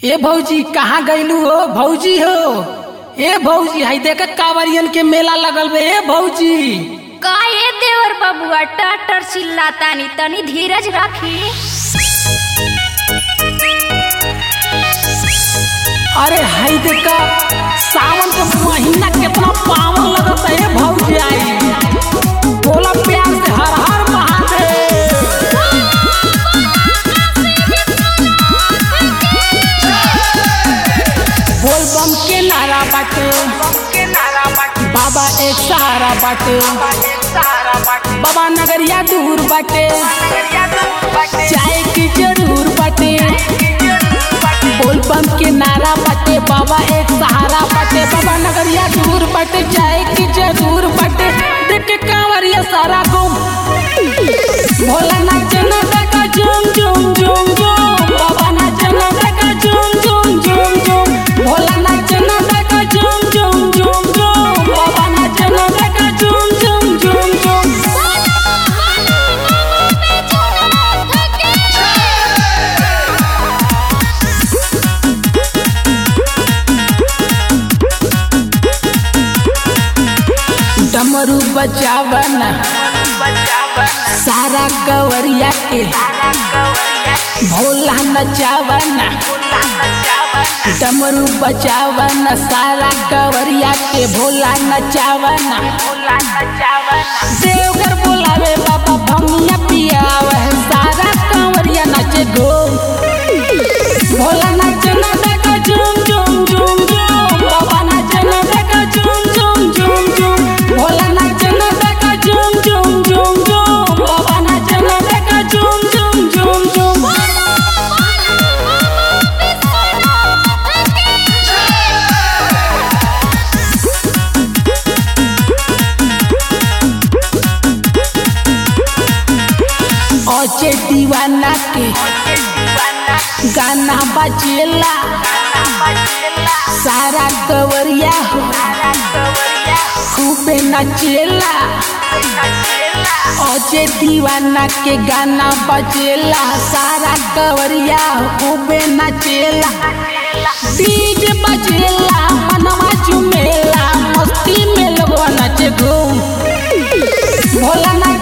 ए भौजी कहाँ गईलू हो भौजी हो ए भौजी हाई देख कांवरियन के मेला लगल बे ए भौजी का ये देवर बबुआ टटर चिल्लातानी तनी धीरज रखी अरे हाई देख सावन के महीना कितना पावन लगता है ए भौजी आई बोला प्यार से हर हर महादेव बोल बम के नारा बाटे बाबा एक सहारा बाटे बाबा नगरिया दूर बाटे चाय की जरूर बाटे बोल बम के नारा बाटे बाबा एक सहारा बाटे बाबा नगरिया दूर बाटे चाय की जरूर बाटे देख के कांवरिया सारा गुम भोला नाचना देखा झूम झूम झूम झूम बाबा नाचना देखा झूम झूम झूम झूम भोला नाचना देखा झूम झूम झूम झूम बाबा नाचना देखा झूम झूम झूम झूम डमरू बजावन सारा कवरिया के भोला नचावन डमरू बजावन सारा कवरिया के भोला नचावन देवघर बोलावे बाबा भमिया पियावे सारा कंवरिया नाचे गो भोला नाचना देखा झूम झूम झूम झूम बाबा नाचना देखा झूम झूम झूम झूम भोला नाचना देखा झूम झूम झूम झूम बाबा नाचना देखा झूम झूम झूम झूम ओचे दीवाना के गाना बजेला सारा कवरिया हो खूबे नचेला ओचे दीवाना के गाना बजेला सारा कवरिया हो खूबे नचेला डीजे बजेला मनवा झुमेला मस्ती में लोगवा नाचे घूम भोला ना